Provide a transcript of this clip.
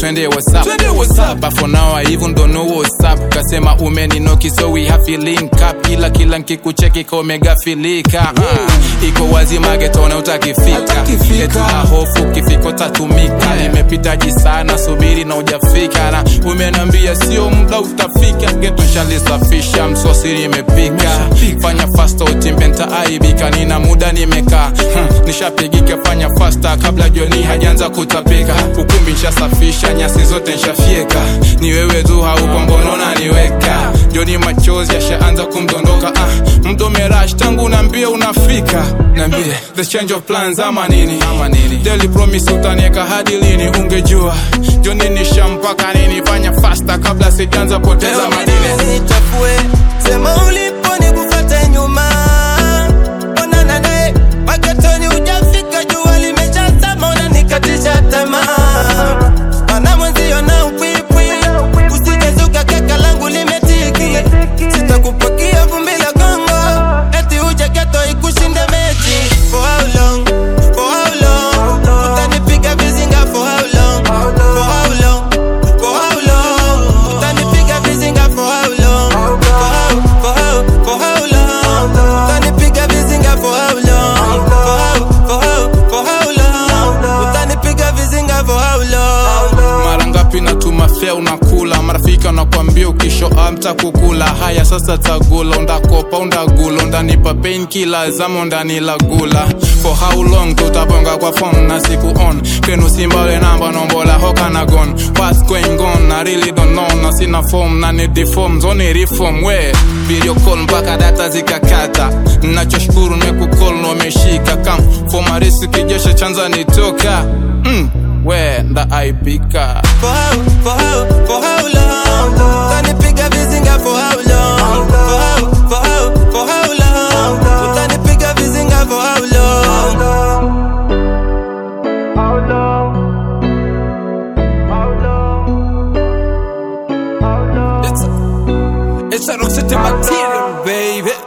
twende whatsapp Twende WhatsApp. but for now I even don't know what's up kasema umeninoki so we have to link up ila kila nkikucheki ka umegafilika uh, iko wazi magetona utakifika Utakifika. Eti la hofu kifiko tatumika nimepitaji sana subiri na ujafika na umenambia sio muda utafika geto shalisafisha msosiri imepika fanya fasta utimbe ntaaibika nina muda nimekaa hmm, nishapigika fanya fasta kabla joni hajaanza kutapika ukumbi nshasafisha nyasi zote nshafyeka ni wewe tu hauko mbonona niweka joni machozi yashaanza kumdondoka ah, mdomerash tangu naambia unafika naambie the change of plans ama nini ama nini daily promise utanieka hadi lini ungejua joni nishampaka nini fanya fasta kabla sijaanza poteza madini nichafue sema ulipo nikufate nyuma onana naye maketoni ujafika jua limeshazama unanikatisha tamaa mana mwenzio na upwipwi usijezuka keka langu limetiki sitakupakia vumbi la gongo eti uje geto ikushinde mechi for how long for how long utanipiga vizinga for how long for how long for how long utanipiga vizinga for how long for how for how for how long utanipiga vizinga for how long for how for how for how long utanipiga vizinga for how long mara ngapi natuma fea unakula marafiki wanakwambia ukisho amta kukula haya sasa tagula undakopa undagula undanipa pain kila zama undanilagula for how long tutabonga kwa phone na siku on kenu simbale namba nombola hoka na gon what's going on I really don't know na sina form na ni deform zoni reform we video call mpaka data zikakata nachoshukuru nimekukol na umeshika kam fomarisi kijesha chanza nitoka mm, we ndaaibika for how, for how, for how long? Utanipiga vizinga for how long? For how, for how, for how long? Utanipiga vizinga for how long? It's, it's a Roxette material, baby.